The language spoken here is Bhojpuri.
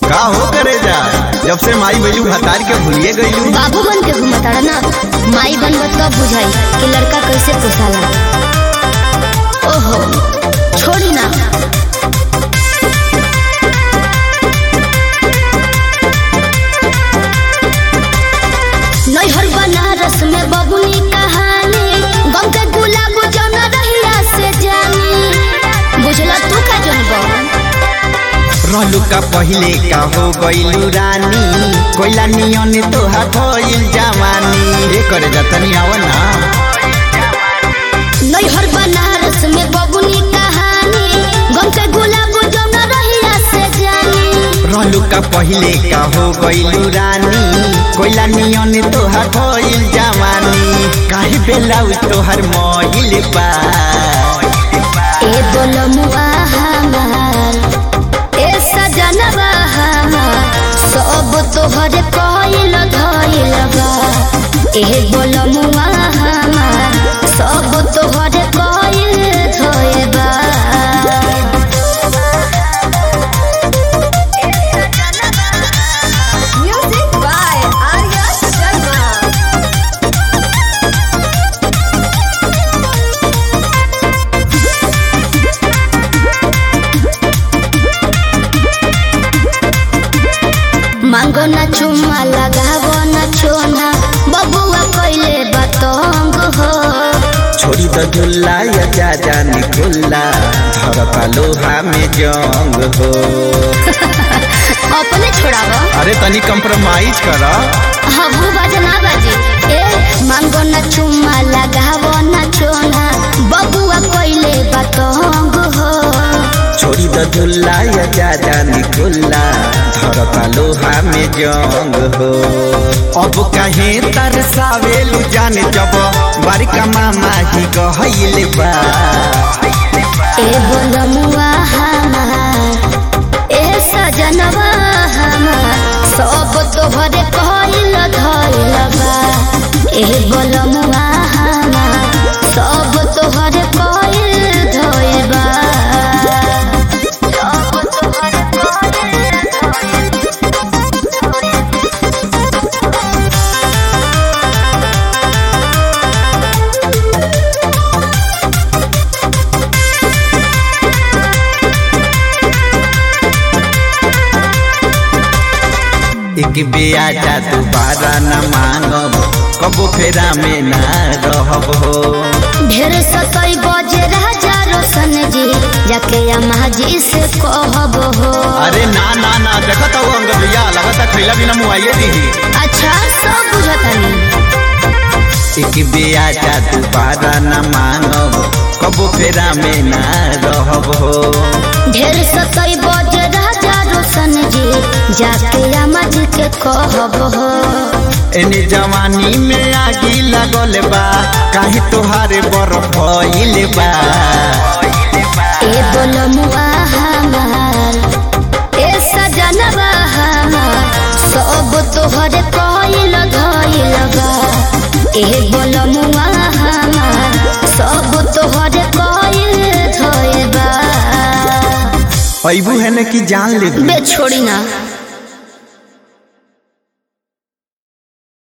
का हो करे जा जब से माई बैलू हतार के भूलिए गईलू बाबू बन के घूमताड़ा ना माई बनबत कब बुझाई कि लड़का कैसे पोसाला ओहो छोड़ी ना नैहर बनारस में बबुनी कहानी गम के गुलाब जौन रहिया से जानी बुझला तू का जनबा रहलू का पहले का हो गईलू रानी कोयला नियन तोहार भइल जवानी ए करे जा तनी आव ना नैहर बनारस में बबुनी कहानी गम के गुलाब जौन रहिया से जानी रहलू का पहले का हो गईलू रानी कोयला नियन तोहार भइल जवानी काहे बेलाउ तोहार मइल बा ए बोलमुआ हमार ए सजनवा हमार सब तोहरे कइल धइल बा ए बोलमुआ हमार सब तोहरे कइल धइल बा Music by Arya Sharma. मांगो ना चुम्मा लगावो ना छोना बबुआ कइले बतंग हो छोड़ी द झुल्ला या जा जानी खुल्ला धरता लोहा में जंग हो अपने छोड़ावो अरे तनी कंप्रोमाइज कर हबू बाजे ना बाजे ए मांगो ना चुम्मा लगावो ना छोना बबुआ कइले बतंग हो छोड़ी द झुल्ला या जा जानी खुल्ला धरता लोहा में जंग हो अब कहे तरसावेलू जाने जब बारिका मामा ही कहले बा ए बोलमुआ हमार ए सजनवा हमार सब तोहरे कइल धइल बा ए बोलमुआ हमार सब तोहरे कइल धइल बा सब तोहरे एक बेआजा दोबारा न मांगब कबो फेरा में ना रहब हो ढेर सतई बजे राजा रोशन जी जाके अम्मा जी से कहब हो अरे ना ना ना देखत हो अंग भैया लगता खैला बिना मुआइए दी अच्छा सब बुझतानी एक बेआजा दोबारा न मांगब कबो फेरा में ना रहब हो ढेर सतई बजे राजा रोशन जी जाके अम्मा जी के कहब हो एने जवानी में आगी लगल बा काहे तोहारे बरफ भइल बा ए बोलमुआ हमार ए सजनवा हमार सब तोहरे कइल धइल बा ए बोलमुआ हमार सब तोहरे कइल धइल बा अबू है न कि जान ले बे छोड़ी ना